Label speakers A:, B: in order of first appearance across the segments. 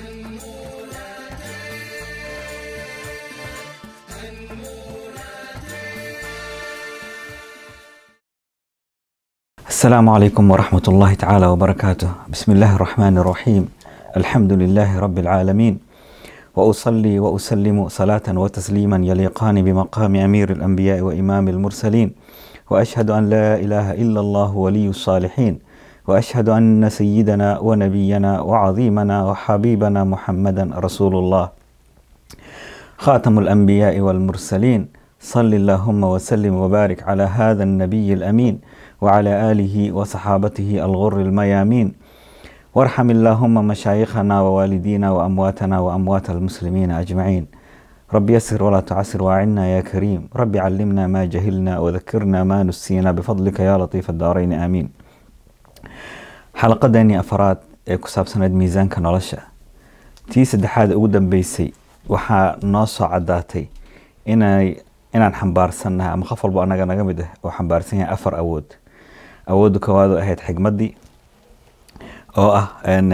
A: السلام عليكم ورحمة الله تعالى وبركاته بسم الله الرحمن الرحيم الحمد لله رب العالمين وأصلي وأسلم صلاة وتسليما يليقان بمقام أمير الأنبياء وإمام المرسلين وأشهد أن لا إله إلا الله ولي الصالحين وأشهد أن سيدنا ونبينا وعظيمنا وحبيبنا محمدا رسول الله خاتم الأنبياء والمرسلين صل اللهم وسلم وبارك على هذا النبي الأمين وعلى آله وصحابته الغر الميامين وارحم اللهم مشايخنا ووالدينا وأمواتنا وأموات المسلمين أجمعين رب يسر ولا تعسر وأعنا يا كريم رب علمنا ما جهلنا وذكرنا ما نسينا بفضلك يا لطيف الدارين آمين xalaqadeennii afaraad ee ku saabsanayd miisaanka nolosha tii saddexaad ugu dambeysay waxaa noo soo caddaatay inay inaan xambaarsannahay ama qof walbo annaga naga mid ah oo xambaarsan yahay afar awood awoodda koowaad oo ahayd xigmaddii oo ah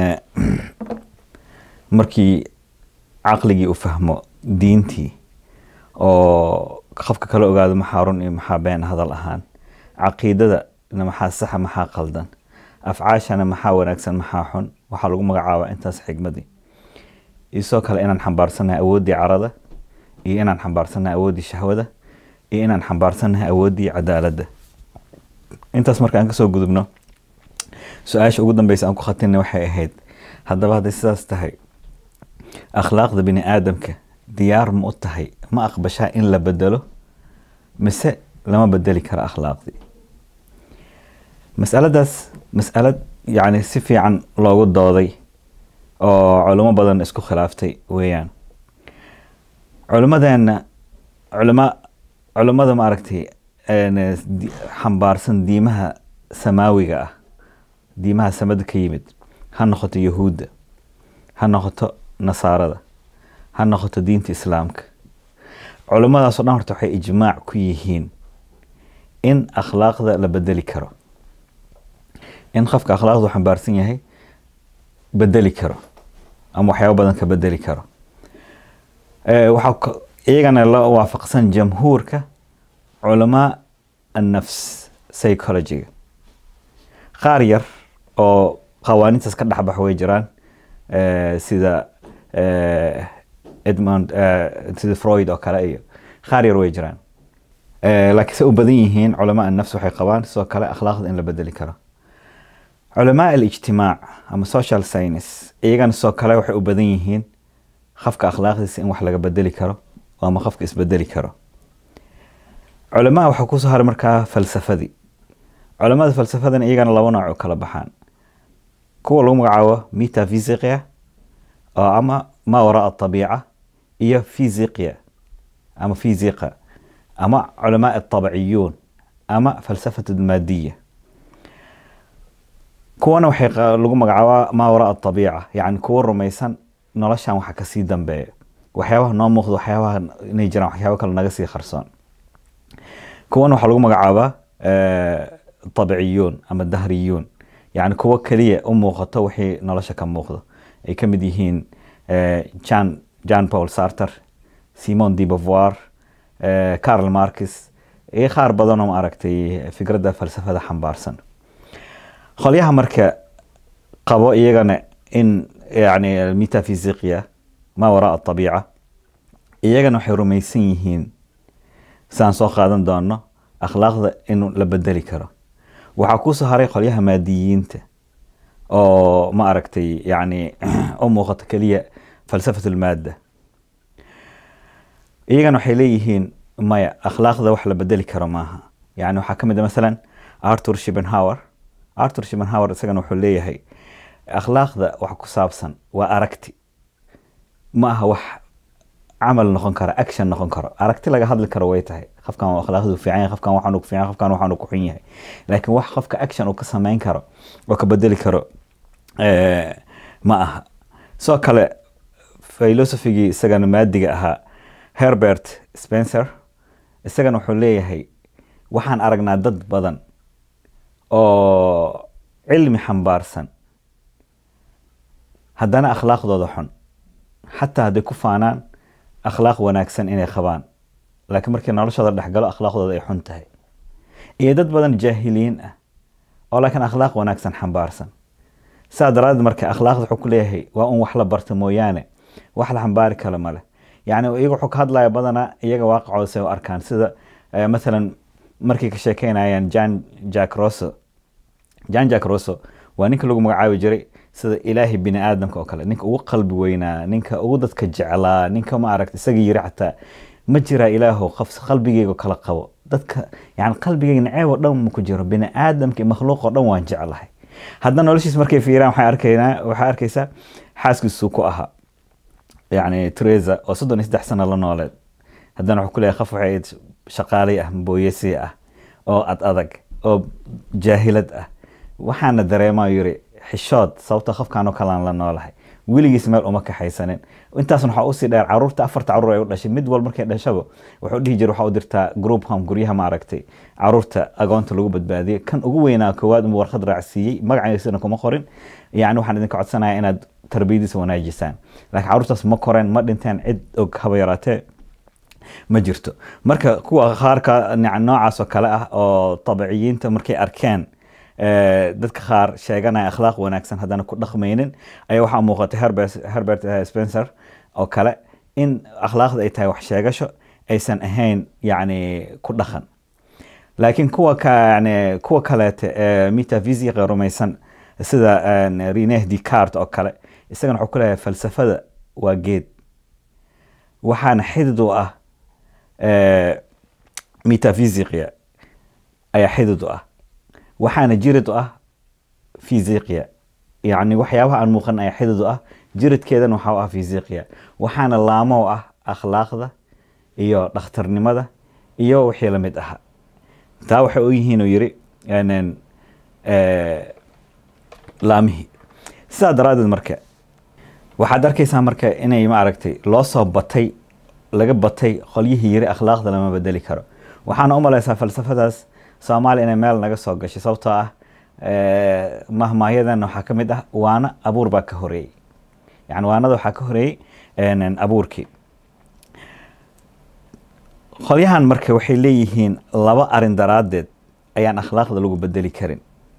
A: markii caqligii u fahmo diintii oo qofka kala ogaado maxaa run iyo maxaa been hadal ahaan caqiidadana maxaa saxa maxaa qaldan afcaashana maxaa wanaagsan maxaa xun waxaa lagu magacaabaa intaas xigmadii isoo kale inaan xambaarsannahay awooddii carada iyo inaan xambaarsannahay awooddii shahwada iyo inaan xambaarsannahay awooddii cadaaladda intaas marka aan kasoo gudubno su-aasha ugu dambeysa aan ku khatinay waxay ahayd haddaba hadday sidaas tahay akhlaaqda bini aadamka diyaar ma u tahay ma aqbashaa in la bedelo mise lama bedeli karo akhlaaqdii masaladaas masalad yani si fiican loogu dooday oo culimo badan isku khilaaftay weeyaan culimadeena culima culimada maaragtay xambaarsan diimaha samaawiga ah diimaha samada ka yimid ha noqoto yahuudda ha noqoto nasaarada ha noqoto diinta islaamka culimadaasoo dhan horta waxay ijmaac ku yihiin in akhlaaqda la bedeli karo in qofka akhlaaqdu xambaarsan yahay bedeli karo ama waxyaaba badan ka bedeli karo waxaa iyagana la waafaqsan jamhuurka culamaa annafs psychologiga qaar yar oo qawaanintaas ka dhexbax way jiraan sida edmond sida freud oo kale iyo qaar yar way jiraan laakiin se u badan yihiin culamaa annafs waxay qabaan sidoo kale akhlaaqda in la bedeli karo culamaa alijtimaac ama social science iyagana sidoo kale waxay u badan yihiin qofka akhlaaqdiisa in wax laga bedeli karo ama qofka isbedeli karo culamaa waxaa kusoo haray markaa falsafadii culamada falsafadan iyagana laba nooc u kala baxaan kuwa lagu magacaabo metaphysicia oo ama maa waraa abiica iyo physicia ama physiqa ama culamaa atabciyuun ama falsafat maadiya kuwana waxay lagu magacaabaa maa waraa abiica yani kuwa rumaysan noloshan waxa kasii dambeeya waxyaabaha noo muuqda waxyaabaha inay jiraan waxyaaba kale naga sii qarsoon kuwana waxaa lagu magacaabaa abciyuun ama dahriyuun yani kuwo keliya u muuqato wixii nolosha ka muuqdo ay ka mid yihiin jan jan paul sarter simon de beauvoir carl markis iyo qaar badanoo maaragtay fikradda falsafada xambaarsan qolyaha marka qabo iyagana in yani metaphysicia maa waraa abiica iyagana waxay rumaysan yihiin saan soo qaadan doono akhlaaqda in la bedeli karo waxaa kusoo haray qolyaha maadiyiinta oo ma aragtay yani u muuqato keliya falsafat lmaadda iyagana waxay leeyihiin maya akhlaaqda wax la bedeli karo maaha yani waxaa ka mid a masalan arthur shibenhower arthur shibenhower isagana wuxuu leeyahay akhlaaqda wax ku saabsan waa aragti ma aha wax camal noqon karo action noqon karo aragti laga hadli karo way tahay qofkan waa akhlaaqdu fiican yahay qofkan waxaan ku fiican qofkan waxaan ku xun yahay laakiin wax qofka action uu ka samayn karo oo ka bedeli karo ma aha sidoo kale filosofigii isagana maadiga ahaa herbert spencer isagana wuxuu leeyahay waxaan aragnaa dad badan oo cilmi xambaarsan haddana akhlaaqdooda xun xataa hadday ku faanaan akhlaaq wanaagsan inay qabaan laakiin markii noloshooda dhexgalo akhlaaqdooda ay xun tahay iyo dad badan jaahiliin ah oo laakiin akhlaaq wanaagsan xambaarsan saa daraadeed marka akhlaaqda wuxuu ku leeyahay waa un wax la barta mooyaane wax la xambaari kale male yacni iyaga wuxuu ka hadlaya badanaa iyaga waaqicooda say u arkaan sida mathalan markay ka sheekeynayaan jan jack rosso jan jack rosso waa ninka lagu magacaabi jiray sida ilaahay bini aadamka oo kale ninka ugu qalbi weynaa ninka ugu dadka jeclaa ninka ma aragta isaga yiri xataa ma jiraa ilaahow qaf qalbigeyga kala qabo dadka yani qalbigeyga naceeb oo dhan ma ku jiro bini aadamka iyo makhluuq oo dhan waan jeclahay haddana noloshiis markay fiiraan waxay arkaynaa waxay arkaysaa xaaskiisuu ku ahaa yani teresa oo soddon iyo saddex sano la nooleed haddana wuxuu ku leeyahay qaf waxay ahayd shaqaalay ah booyesi ah oo ad adag oo jaahilad ah waxaana dareemaa yiri xishood sababta qofkaan oo kalaan la noolahay weligiis meel uma kaxaysanin intaasna waxaa usii dheer caruurta afarta caruur ay u dhashay mid wal markay dhashaba wuxuu dhihi jira waxaa u dirtaa group home guryaha maaragtay caruurta agoonta lagu badbaadiyay kan ugu weynaa koowaad uma warqad raacsiiyey magaciisana kuma qorin yani waxaan idinka codsanaya inaad tarbiyadiisa wanaajisaan laakiin caruurtaas ma koreen ma dhinteen cid og haba yaraatee ma jirto marka kuwa qaarka noocaas oo kale ah oo tabiciyiinta markay arkeen dadka qaar sheeganaya akhlaaq wanaagsan haddana ku dhaqmaynin ayaa waxaa muuqatay herbert spencer oo kale in akhlaaqda ay tahay wax sheegasho aysan ahayn yani ku dhaqan laakiin kuwa yani kuwa kaleete ee metaphysica rumaysan sida rene descartes oo kale isagana wuxuu ku leeyahay falsafada waa geed waxaana xidid u ah metaphysicia ayaa xidid u ah waxaana jirid u ah fisiqiya yacni waxyaabaha aan muuqan ayaa xidid u ah jiridkeedana waxaa u ah fisiqiya waxaana laamo u ah akhlaaqda iyo dhakhtarnimada iyo wixii lamid ahaa taa waxay u yihiin uu yiri laamihii sidaa daraaddeed marka waxaad arkaysaa marka inay maaragtay loo soo batay laga batay qolyihii yiri akhlaaqda lama bedeli karo waxaana u malaysaa falsafadaas soomaaliya inay meel naga soo gashay sababtoo ah mahmaahyadan waxaa ka mid ah waana abuur baa ka horeeyey yani waanada waxaa ka horeeyey abuurkii qolyahan marka waxay leeyihiin laba arin daraaddeed ayaan akhlaaqda lagu bedeli karin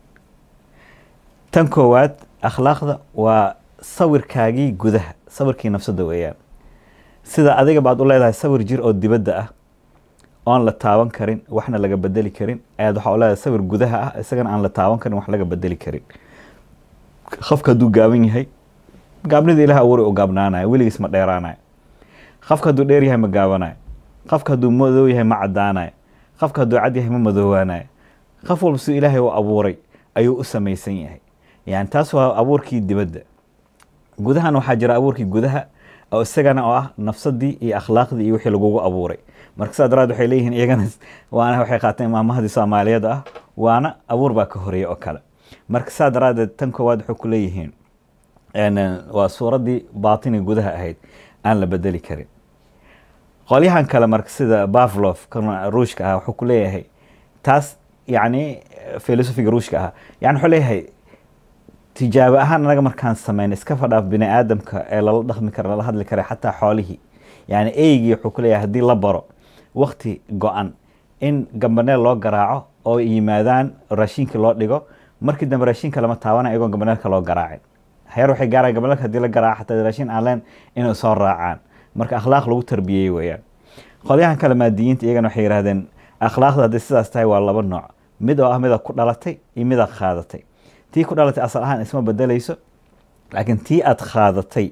A: tan koowaad akhlaaqda waa sawirkaagii gudaha sawirkii nafsadda weeyaan sida adiga baad u leedahay sawir jir oo dibadda ah oon la taaban karin waxna laga bedeli karin ayaad waxaa u leedahay sawir gudaha ah isagana aan la taaban karin wax laga bedeli karin qofka hadduu gaaban yahay gaabnida ilaah abuuri u gaabnaanayo weligiis ma dheeraanayo qofka hadduu dheer yahay ma gaabanayo qofka hadduu madow yahay ma caddaanayo qofka hadduu cad yahay ma madoowaanayo qof walba siduu ilaahay u abuuray ayuu u samaysan yahay yani taas waa abuurkii dibadda gudahan waxaa jira abuurkii gudaha oo isagana oo ah nafsadii iyo akhlaaqdii iyo wixii lagugu abuuray marka saa daraad waxay leeyihiin iyagana waana waxay qaateen maamahadii soomaaliyeed ah waana abuur baa ka horeeya oo kale marka saa daraadeed tan koowaad waxay ku leeyihiin waa suuraddii baatini gudaha ahayd aan la bedeli karin qolyahan kale marka sida bavlov kan ruushka ah wuxuu ku leeyahay taas yacni filosofiga ruushka ah yani wuxuu leeyahay tijaabo ahaan anaga markaan sameyn iska fadhaaf bini aadamka ee lala dhaqmi kara lala hadli kara xataa xoolihii yani eygii wuxuu ku leeyahay haddii la baro wakti go-an in gambaneel loo garaaco oo yimaadaan raashinkii loo dhigo markii dambe raashinka lama taabana iyagoon gambaneelka loo garaacin heer waxay gaaraan gambaneelka hadii la garaaco xataa raashin aan leen inay soo raacaan marka akhlaaq lagu tarbiyey weeyaan qolyahan kale maadiyiinta iyagana waxay yidhahdeen akhlaaqda hadday sidaas tahay waa laba nooc mid oo ah mida ku dhalatay iyo midaad qaadatay tii ku dhalatay asal ahaan isma bedelayso laakiin tii aad qaadatay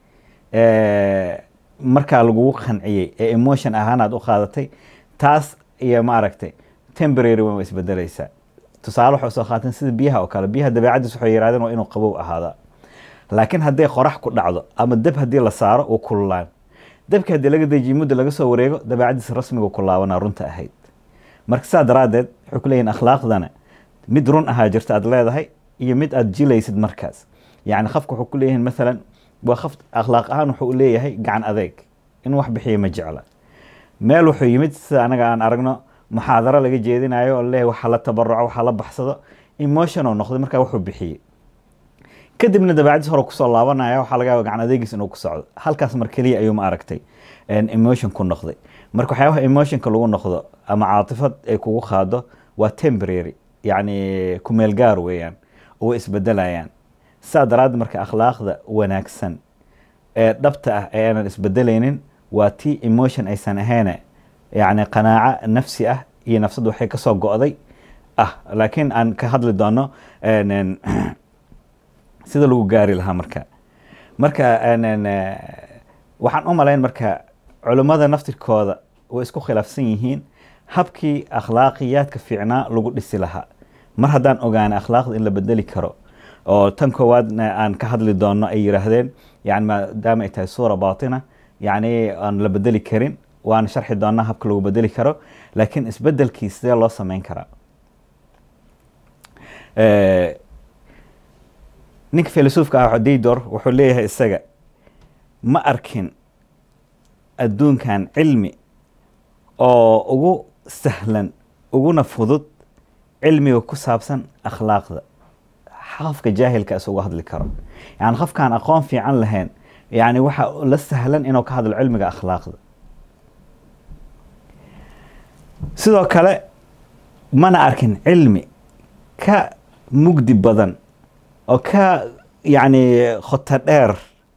A: markaa lagugu qanciyey ee emotion ahaan aad u qaadatay taas iyo maaragtay temporary waa isbedelaysaa tusaale waxay soo qaateen sida biyaha oo kale biyaha dabeecadiis waxay yirahdeen waa inuu qabow ahaadaa laakiin hadday qorax ku dhacdo ama dab haddii la saaro uu kululaan dabki haddii laga dejiyo muddo laga soo wareego dabeecadiis rasmiga ku laabanaa runta ahayd marka saa daraaddeed waxay ku leeyihin akhlaaqdana mid run ahaa jirta aad leedahay iyo mid aad jilaysid markaas yacni qofka wuxuu ku leeyihin maalan waa qof akhlaaq ahaan wuxuu leeyahay gacan adeeg in wax bixiya ma jecla meel wuxuu yimid sida anaga aan aragno muxaadaro laga jeedinayo oo leeyahay waxa la tabaruco waxa la baxsado emotion oo noqday markaa wuxuu bixiyey kadibna dabeecadiis hore kusoo laabanaya waxaa laga yaaba gacan adeegiis inuu ku socdo halkaas mar keliya ayuu ma aragtay emotion ku noqday marka waxyaabaha emotionka lagu noqdo ama caatifad ay kugu qaado waa temporary yacni kumeel gaar weeyaan oo way isbedelayaan saa daraaddeed marka akhlaaqda wanaagsan ee dhabta ah ee aanan isbedelaynin waa tii emotion aysan ahayne yacni qanaaco nafsi ah iyo nafsaddu waxay kasoo go'day ah laakiin aan ka hadli doono sida lagu gaari lahaa marka marka waxaan u malayn marka culummada naftirkooda way isku khilaafsan yihiin habkii akhlaaqiyaadka fiicnaa lagu dhisi lahaa mar haddaan ogaana akhlaaqda in la bedeli karo oo tan koowaadna aan ka hadli doono ay yiraahdeen yani maadaama ay tahay suura baatina yani aan la bedeli karin waan sharxi doonaa habka lagu bedeli karo laakiin isbedelkii sidee loo sameyn karaa ninka filosoofka ah daydor wuxuu leeyahay isaga ma arkin adduunkan cilmi oo ugu sahlan uguna fudud cilmiga ku saabsan akhlaaqda qofka jaahilka is uga hadli karo yani qofkaan aqoon fiican lahayn yani waxa la sahlan inuu ka hadlo cilmiga akhlaaqda sidoo kale mana arkin cilmi ka mugdi badan oo ka yani khoto dheer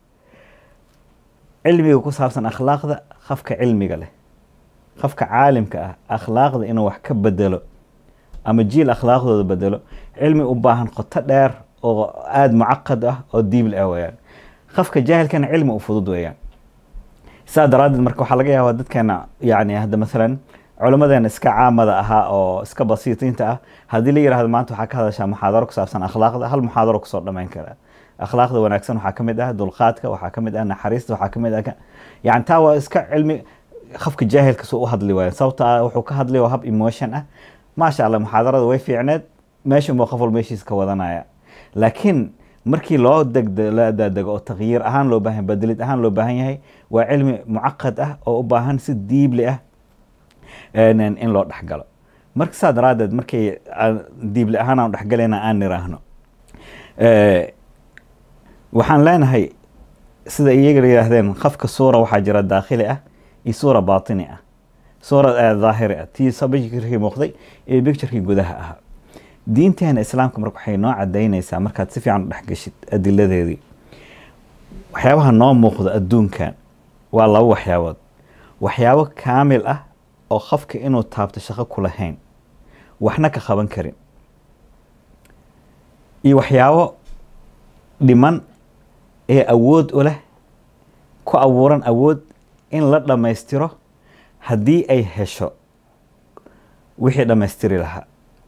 A: cilmiga ku saabsan akhlaaqda qofka cilmiga leh qofka caalimka ah akhlaaqda inuu wax ka bedelo ama jiil akhlaaqdooda bedelo cilmi u baahan khoto dheer oo aada mucaqad ah oo diibl ah weyaan qofka jaahilkana cilmi u fudud weeyaan saa daraaddeed marka waxaa laga yaabaa dadkeena yani hadda maalan culimmadeena iska caamada ahaa oo iska basiitiinta ah haddii la yirahdo maanta waxaa ka hadashaa muxaadaro ku saabsan akhlaaqda hal muxaadaro kusoo dhammayn karaa akhlaaqda wanaagsan waxaa ka mid ah dulqaadka waxaa ka mid ah naxariista waxaa ka mid ah yani taa waa iska cilmi qofka jaahilka suu u hadli waayo sababta wuxuu ka hadlay waa hab emotion ah maasha allah muxaadarada way fiicneed meeshan buu qof walba meeshiisa ka wadanaya laakiin markii loo degdo la daadego oo takyiir ahaan loo baahan bedelid ahaan loo baahan yahay waa cilmi mucaqad ah oo u baahan si diibli ah in loo dhexgalo marka saa daraaddeed markay diibli ahaan aan dhexgalayna aan niraahno waxaan leenahay sida iyaga yihaahdeen qofka suura waxaa jira daakhili ah iyo suura baatini ah suura daahiri ah tii bicturkii muuqday iyo bicturkii gudaha ahaa diinteena islaamka marka waxay noo cadaynaysaa markaad si fiican u dhexgeshid adiladeedii waxyaabaha noo muuqda adduunkan waa laba waxyaabood waxyaabo kaamil ah oo qofka inuu taabto shaqo ku lahayn waxna ka qaban karin iyo waxyaabo dhiman ee awood u leh ku abuuran awood in la dhammaystiro haddii ay hesho wixii dhammaystiri lahaa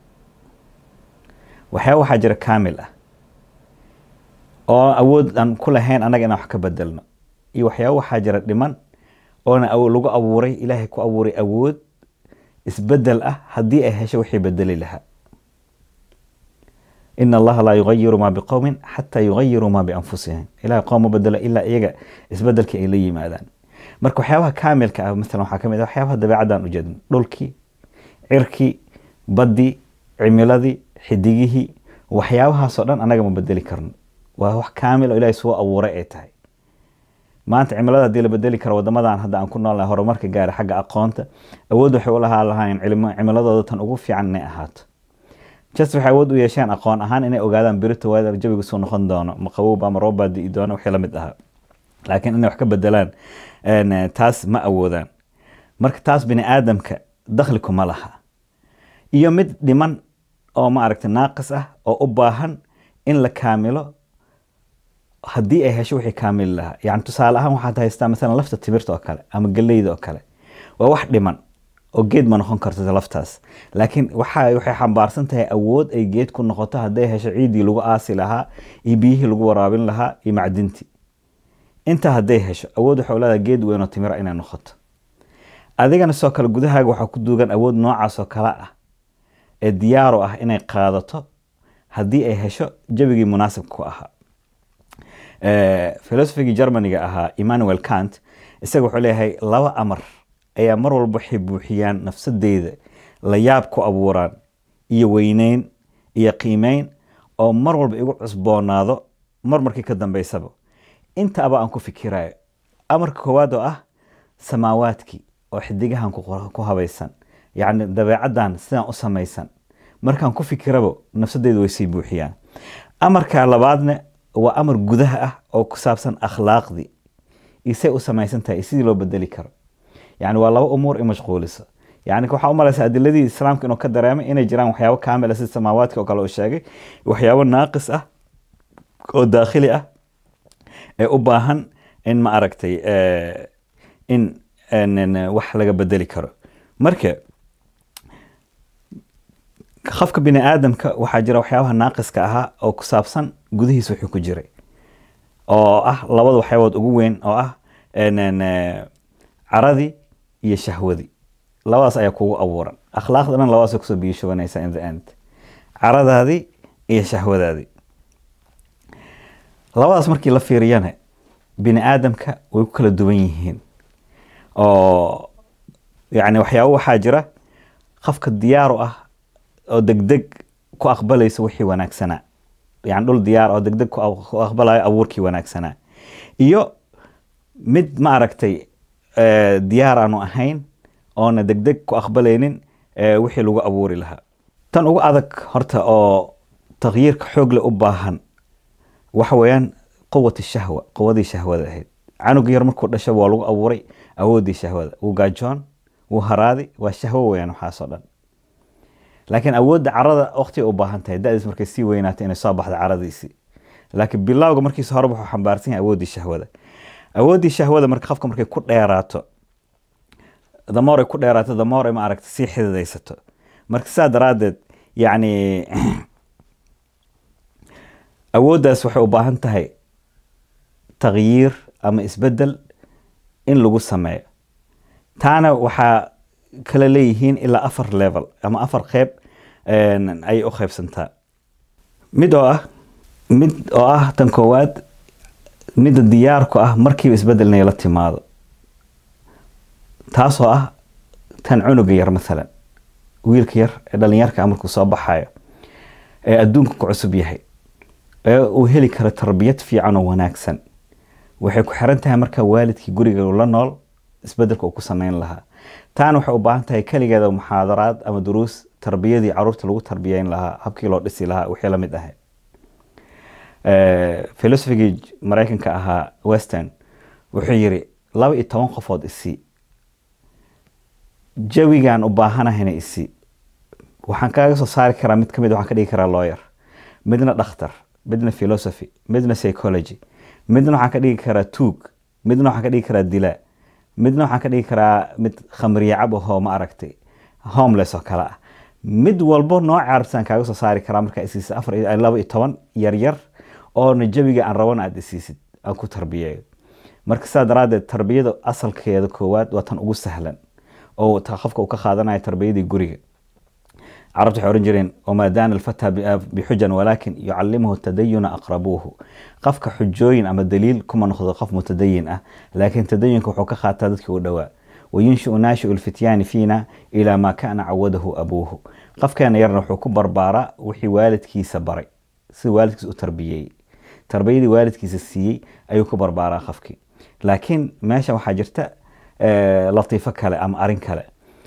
A: waxyaaba waxaa jira kaamil ah oo awood aan ku lahayn annaga inaan wax ka bedelno iyo waxyaaba waxaa jira dhiman oona lagu abuuray ilaahay ku abuuray awood isbedel ah haddii ay hesho wixii bedeli lahaa in allaha laa yugayiru maa biqowmin xataa yugayiru maa bianfusihim ilahay qoom ma bedelo ilaa iyaga isbedelkii ay la yimaadaan marka waxyaabaha kaamilka ah maalan waxaa ka mid ah waxyaabaha dabeecaddan u jeedno dhulkii cirkii baddii cimiladii xidigihii waxyaabahaasoo dhan annaga ma bedeli karno waa wax kaamil oo ilahay soo abuuray ay tahay maanta cimilada haddii la bedeli karo wadamadan hadda aan ku noolnahay horumarka gaara xagga aqoonta awood waxay u lahaa lahaayeen cimiladooda tan ugu fiican inay ahaato just waxay awood u yeesheen aqoon ahaan inay ogaadaan birita weather jawiga suu noqon doono ma qabowba ama roobbaa di'i doono wixii la mid ahaa laakiin inay wax ka bedelaan taas ma awoodaan marka taas bini aadamka dakhli kuma laha iyo mid dhiman oo ma aragta naaqis ah oo u baahan in la kaamilo haddii ay hesho wixii kaamili lahaa yani tusaale ahaan waxaad haystaa maalan lafta timirta oo kale ama geleyda oo kale waa wax dhiman oo geed ma noqon karto laftaas laakiin waxa waxay xambaarsan tahay awood ay geed ku noqoto hadday hesho ciiddii lagu aasi lahaa iyo biyihii lagu waraabin lahaa iyo macdintii intaa hadday hesho awood waxay leedahay geed weyn oo timira inay noqoto adigana sidoo kale gudahaaga waxaa ku duugan awood noocaas oo kale ah ee diyaaru ah inay qaadato haddii ay hesho jawigii munaasibka ku ahaa filosofigii germaniga ahaa emmanuel kant isaga wuxuu leeyahay laba amar ayaa mar walba waxay buuxiyaan nafsadeyda la yaab ku abuuraan iyo weyneyn iyo qiimeyn oo mar walba igu cusboonaado mar markii ka dambeysaba inta aba aan ku fikirayo amarka koowaad oo ah samaawaadkii oo xidigahan ku qor- ku habaysan yacni dabeecaddan sidaan u samaysan markaan ku fikiraba nafsadeydu way sii buuxiyaan amarka labaadna waa amar gudaha ah oo ku saabsan akhlaaqdii isay u samaysan tahay iyo sidii loo bedeli karo yani waa laba umuur i mashquulisa yani waxaa u malaysa adiladii islaamka inuu ka dareemay inay jiraan waxyaabo kaamil ah sida samaawaadka oo kale uu sheegay waxyaabo naaqis ah oo daakhili ah ee u baahan in ma aragtay eh, in in- in, wax laga bedeli karo marka qofka bini aadamka waxaa jira waxyaabaha naaqiska ahaa oo ku saabsan gudihiisa wuxuu ku jiray oo ah labada waxyaabood ugu weyn oo ah en- en, eh, caradii iyo shahwadii labadaas ayaa kugu abuuran akhlaaqda dhan labadaas kusoo biyashubanaysa in the end caradaadii iyo shahwadaadii labadaas markii la fiiriyana bini aadamka way ku kala duwan yihiin oo yani waxyaabo waxaa jira qofka diyaar u ah oo degdeg ku aqbalaysa wixii wanaagsanaa yani dhul diyaar oo degdeg ku aq- ku aqbalayo abuurkii wanaagsanaa iyo mid ma aragtay eh, diyaar aanu ahayn oona degdeg ku aqbalaynin eh, wixii lagu abuuri lahaa tan ugu adag horta oo taqyiirka xoogle u baahan waxa weeyaan quwat shahwa quwadii shahwada ahayd canuga yar markuu dhasho waa lagu abuuray awoodii shahwada wuu gaajoon wuu haraadi waa shahwo weeyaan waxaasoo dhan laakiin awoodda carada waqti u baahan tahay da'diis markay sii weynaato inay soo baxdo caradiisii laakiin bilowga markiisa hore wuxuu xambaarsan yahay awooddii shahwada awooddii shahwada marka qofka markay ku dheeraato damoor ay ku dheeraato damoor ay ma aragta sii xididaysato marka sidaa daraaddeed yacni awooddaas waxay u baahan tahay taqyiir ama isbeddel in lagu sameeyo taana waxaa kala leeyihiin ilaa afar level ama afar qeyb een, ayay u qeybsantaa mid oo ah mid oo ah tan koowaad midda diyaarku ah markiiba isbeddel inay la timaado taasoo ah tan cunuga yar maalan wiilka yar ee dhalinyarka ah markuu soo baxayo ee adduunka ku cusub yahay ee uu heli karo tarbiyad fiican oo wanaagsan waxay ku xiran tahay marka waalidkii guriga uu la nool isbedelka uu ku sameyn lahaa taana waxay u baahan tahay keligeeda muxaadaraad ama duruus tarbiyadii caruurta lagu tarbiyeyn lahaa habkii loo dhisi lahaa wixii lamid ahay filosofigii maraykanka ahaa western wuxuu yiri laba iyo toban qofood isii jawigaan u baahanahayna isii waxaan kaaga soo saari karaa mid kamid waxaan ka dhigi karaa lawyer midna dhakhtar midna philosophy midna psychology midna waxaan ka dhigi karaa tuug midna waxaan ka dhigi karaa dilaa midna waxaan ka dhigi karaa mid khamriye cab ahoo ma aragtay homeless oo kale ah mid walbo nooca carabsaan kaaga soo saari karaa markaa isiisa afar iyo laba iyo toban yaryar oona jawiga aan rabana aada isiisid aan ku tarbiyeeyo marka sidaa daraaddeed tarbiyada asalkeeda koowaad waa tan ugu sahlan oo ta- qofka uu ka qaadanayo tarbiyadii guriga carabta waxay oran jireen wamaa daana alfata bixujan walaakin yucalimuhu tadayuna aqrabuuhu qofka xujooyin ama daliil kuma noqdo qof mutadayin ah laakiin tadayunka wuxuu ka qaataa dadkii u dhowaa wayunshiu naashiu lfityaani fiina ilaa maa kaana cawadahu abuuhu qofkeena yarna wuxuu ku barbaaraa wixii waalidkiisa baray sida waalidkiisa u tarbiyeeyey tarbiyadii waalidkiisa siiyey ayuu ku barbaaraa qofkii laakiin meesha waxaa jirta eh, latiifo kale ama arin kale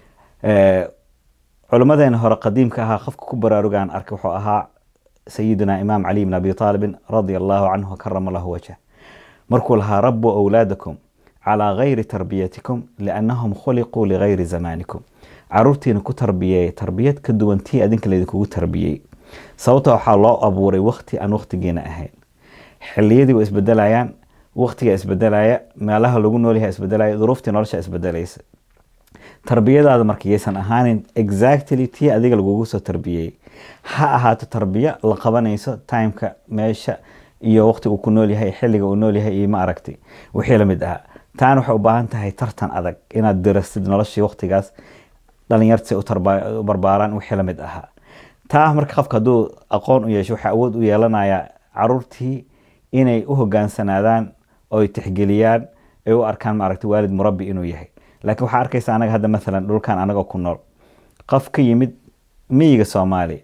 A: Eh, culimmadeena hore qadiimka ahaa qofka ku baraarugaan arkay wuxuu ahaa sayidina imaam cali bn abi aalibin radia allahu canhu karama lahu wajh markuu lahaa rabu awlaadakum calaa gayri tarbiyatikum liannahum khuliquu ligayri zamanikum caruurtiina ku tarbiyeeya tarbiyad ka duwan tii adinka laydinkugu tarbiyey sababta waxaa loo abuuray wakti aan waktigiina ahayn xiliyadii waa isbedelayaan waktiga isbedelaya meelaha lagu noolyahay isbedelaya duruuftii nolosha isbedelaysa tarbiyadaada marka yaysan ahaanin exactly tii adiga lagugu soo tarbiyey ha ahaato tarbiya la qabanayso timeka meesha iyo waqti uu ku nool yahay xilliga uu nool yahay iyo ma aragtay wixii lamid ahaa taana waxay u baahan tahay tartan adag inaad dirastid noloshii waqtigaas dhalinyarta u tarba- u barbaaraan wixii lamid ahaa taa marka qofka hadduu aqoon u yeesho waxaa awood u yeelanaya caruurtii inay u hogaansanaadaan oo ay tixgeliyaan ay u arkaan maaragtay waalid murabbi inuu yahay laakiin waxaa arkaysa anaga hadda maalan dhulkan anagoo ku nool qof ka yimid miyiga soomaaliya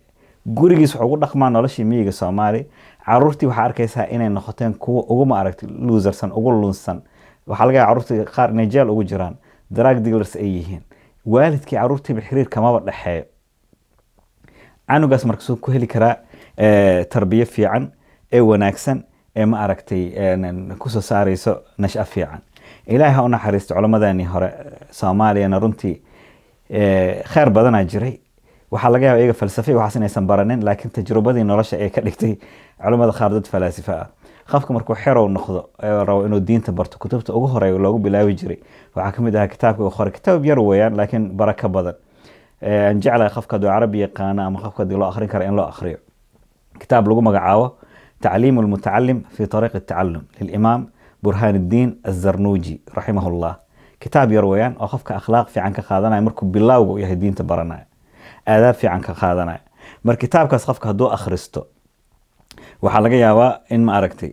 A: gurigiis wuxuu ugu dhaqmaa noloshii miyiga soomaaliya caruurtii waxaa arkaysaa inay noqoteen kuwa ugu ma aragtay luusarsan ugu lunsan waxaa laga yaaba caruurtii qaar inay jeel ugu jiraan drug dealers ay yihiin waalidkii caruurtiiba xiriir kamaba dhexeeyo canugaas marka suu ku heli karaa tarbiyo fiican ee wanaagsan ee ma aragtay kusoo saarayso nasha fiican ilaahay ha u naxariisto culammadeenii hore soomaaliyana runtii kheyr badanaa jiray waxaa laga yaaba iyaga falsafe waxaas inaysan baranin laakiin tajrubadii nolosha ee ka dhigtay culimmada qaar dad falaasifa ah qofka markuu xerow noqdo rabo inuu diinta barto kutubta ugu horeeya loogu bilaabi jiray waxaa kamid ahaa kitaabka uu qoray kitaab yar weeyaan laakiin baraka badan aan jeclahay qofka hadduu carabi yaqaano ama qofka haddii loo akhrin kara in loo akhriyo kitaab lagu magacaabo tacliimu lmutacalim fi tariiqi tacalum lilimaam burhaan الdiin azarnuuji raximah llah kitaab yar weeyaan oo qofka akhlaaq fiican ka qaadanaya markuu bilowga u yahay diinta baranaya aadaab fiican ka qaadanaya mar kitaabkaas qofka hadduu akhristo waxaa laga yaabaa in ma aragtay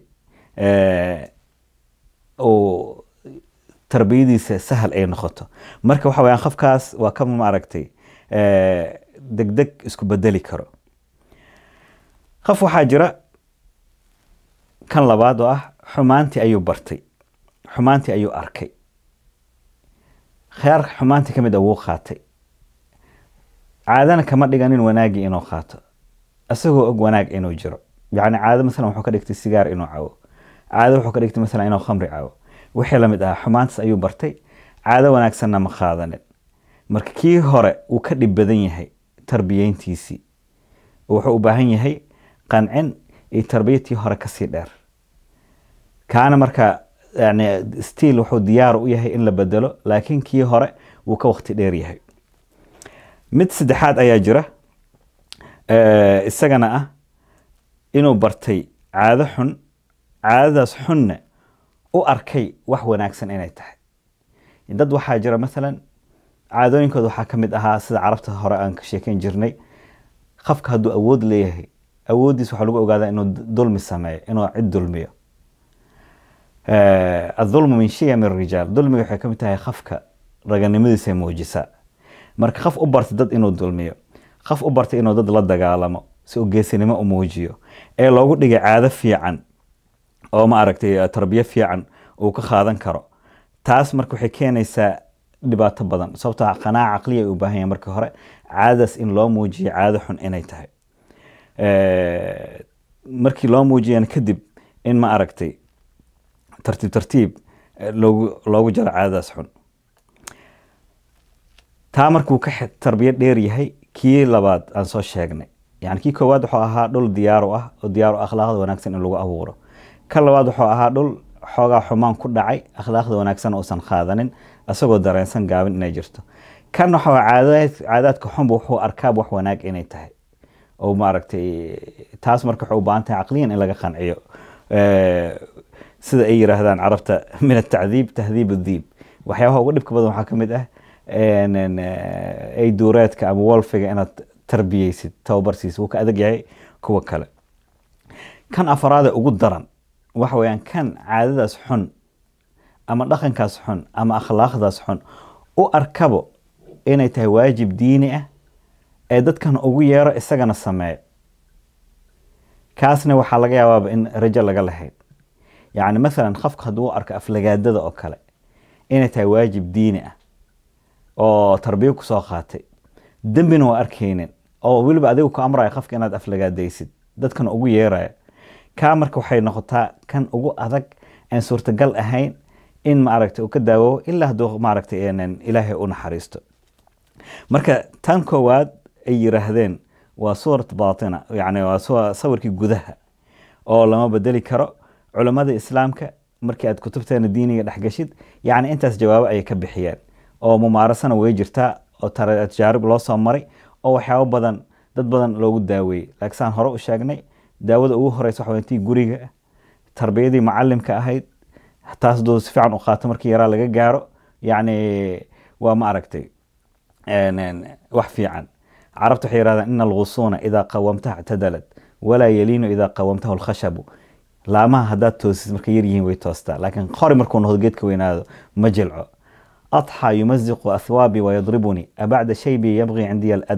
A: uu tarbiyadiisa sahal ay noqoto marka waxa weyaan qofkaas waa ka ma aragtay degdeg isku bedeli karo qof waxaa jira kan labaad oo ah xumaantii ayuu bartay xumaantii ayuu arkay kheer xumaantii ka mid a wuu qaatay caadana kama dhiganin wanaagii inuu qaato isagoo og wanaag inuu jiro yani caado masalan wuxuu ka dhigtay sigaar inuu cawo caado wuxuu ka dhigtay masalan inuu khamri cawo wixii lamid ahaa xumaantaas ayuu bartay caado wanaagsanna ma qaadanin marka kii hore uu ka dhib badan yahay tarbiyeyntiisii wuxuu u baahan yahay qancin iyo tarbiyatii hore kasii dheer kaana marka yani stiil wuxuu diyaar u yahay in la bedelo laakiin kii hore wuu ka wakti dheer yahay mid saddexaad ayaa jira isagana ah inuu bartay caado xun caadadaas xunna u arkay wax wanaagsan inay tahay dad waxaa jira masalan caadooyinkooda waxaa ka mid ahaa sida carabta hore aan ka sheekeyn jirnay qofka hadduu awood leeyahay awooddiis waxaa lagu ogaadaa inuu dulmi sameeyo inuu cid dulmiyo adulmu min shiyam rijaal dulmiga waxay ka mid tahay qofka raganimadiisa muujisaa marka qof u bartay dad inuu dulmiyo qof u bartay inuu dad la dagaalamo si uu geesinimo u muujiyo ee loogu dhigay caado fiican oo ma aragtay tarbiyo fiican uu ka qaadan karo taas marka waxay keenaysaa dhibaato badan sababtoo qanaaca caqliya ay u baahan yahay marka hore caadadaas in loo muujiyo caado xun inay tahay markii loo muujiyana kadib in ma aragtay tartiib tartiib loogu loogu jaro caadadaas xun taa markuu ka tarbiyo dheer yahay kii labaad aan soo sheegnay yani kii koowaad wuxuu ahaa dhul diyaaru ah oo diyaaru akhlaaqda wanaagsan in lagu abuuro ka labaad wuxuu ahaa dhul xoogaa xumaan ku dhacay akhlaaqda wanaagsan uusan qaadanin isagoo dareensan gaabin inay jirto kan waxa caadaadka xunba wuxuu arkaab wax wanaag inay tahay oo maaragtay taas marka waxay u baahan tahay caqliyan in laga qanciyo sida ay yiraahdaan carabta min atacdiib tahdiib adiib waxyaabaha ugu dhibka badan waxaa ka mid ah ay duureedka ama wolfiga inaad tarbiyeysid tababarsiis wuu ka adag yahay kuwa kale kan afaraade ugu daran waxa weeyaan kan caadadaas xun ama dhaqankaas xun ama akhlaaqdaas xun u arkabo inay tahay waajib diini ah ee dadkan ugu yeero isagana sameeyo kaasna waxaa laga yaabaaba in rajo laga lahayn yacni masalan qofka hadduu arko aflagaadada oo kale inay tahay waajib diini ah oo tarbiyo kusoo qaatay dembina waa arkaynin oo weliba adigu ku amraya qofka inaad aflagaadaysid dadkan ugu yeeraya kaa marka waxay noqotaa kan ugu adag aan suurtagal ahayn in maaragtay uu ka daawoobo ilaa hadduu maaragtay ilaahay u naxariisto marka tan koowaad ay yiraahdeen waa suurat baatina yani waa sawirkii gudaha oo lama bedeli karo culammada islaamka markii aad kutubteena diiniga dhexgashid yacni intaas jawaabo ayay ka bixiyeen oo mumaarasana way jirtaa oo tajaarib loo soo maray oo waxyaabo badan dad badan loogu daaweeyey laakiin saan hore u sheegnay daawada ugu horeysa waxa tii guriga tarbiyadii macalimka ahayd taas duu si fiican u qaato markii yaraa laga gaaro yacni waa ma aragtay wax fiican carabta waxay yirahdaan ina algusuuna idaa qawamtaha ictadalat walaa yaliinu idaa qawamtahu alkhashabu laamaha haddaad toosid markay yar yihiin way toostaa laakiin qori markuu noqdo geedka weynaado ma jilco أضحى يمزق أثوابي ويضربني أبعد شيبي يبغي عندي الأدب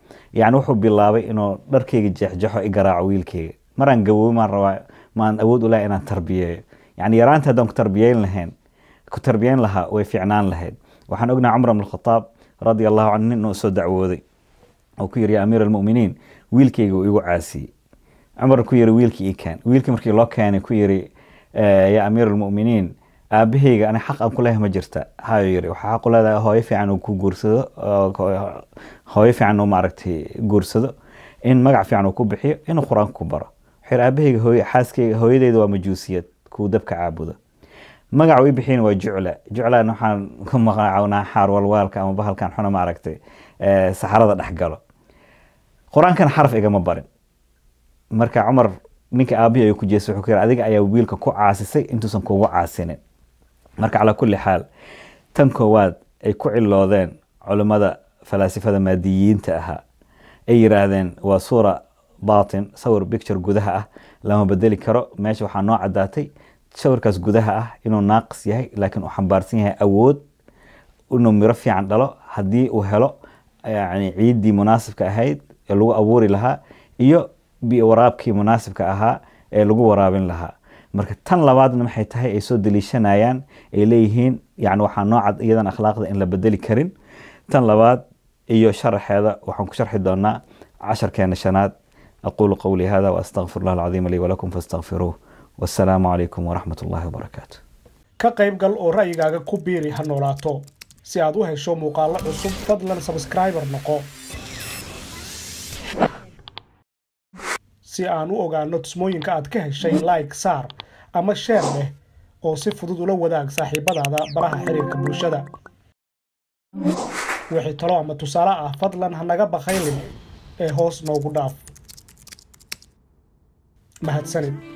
A: yani wuxuu bilaabay inuu dharkeyga jeexjeexo i garaaco wiilkeyga maraan gaboobo maan rabaa maan awood u lahay inaan tarbiyeeyo yani yaraanta haddaan ku tarbiyeyn lahayn ku tarbiyeyn lahaa way fiicnaan lahayd waxaan ognahay cumar bn khataab radia allahu canhu nin uu soo dacwooday oo ku yiri ya amiir almuminiin wiilkeyga uu igu caasiyey cumar ku yiri wiilkii ii keen wiilkii markii loo keenay ku yiri ya amiir almuminiin aabaheyga ani xaq aan ku leeyahay ma jirta hayo yiri waxaa xaq u leedahay hooyo fiican uu ku guursado hooyo fiican uu maaragtay guursado in magac fiican uu ku bixiyo inuu qur-aanka ku baro wuxuu yiri aabaheyga hooyo xaaskeyga hooyadeyda waa majuusiyad kuwa dabka caabuda magac uu bixiyana waa jucla juclan waxaan ku magacawnaa xaar walwaalka ama bahalkan xuna maaragtay saxarada dhex galo qur-aankana xaraf igama barin marka cumar ninka aabihii ayuu ku jeestay wuxuu ku yiri adiga ayaa wiilka ku caasisay intuusan kugu caasinin marka calaa kulli xaal tan koowaad ay ku ciloodeen culimmada falaasifada maadiyiinta ahaa ay yiraahdeen waa suura batin sawir picture gudaha ah lama bedeli karo meesha waxaa noo cadaatay sawirkaas gudaha ah inuu naaqis yahay laakiin uu xambaarsan yahay awood inuu miro fiican dhalo haddii uu helo yani ciiddii munaasibka ahayd ee lagu abuuri lahaa iyo waraabkii munaasibka ahaa ee lagu waraabin lahaa marka tan labaadna maxay tahay ay soo daliishanayaan ay leeyihiin yani waxaa noocad iyadan akhlaaqda in la bedeli karin tan labaad iyo sharaxeeda waxaan ku sharxi doonaa casharkeena shanaad aqulu qowlii hada waastaqfir allah alcadiima lii walakum faastaqfiruuh wasalaamu calaykum waraxmat ullahi wabarakaatu
B: ka qayb gal oo ra'yigaaga ku biiri ha noolaato si aad u hesho muuqaallo cusub fadlan sabskriibar noqo si aan u ogaanno tusmooyinka aad ka heshay like saar ama sheer leh oo si fudud ula wadaag saaxiibadaada baraha xiriirka bulshada wixii talo ama tusaale ah fadlan ha naga bakhaylin ee hoos noogu dhaaf mahadsanid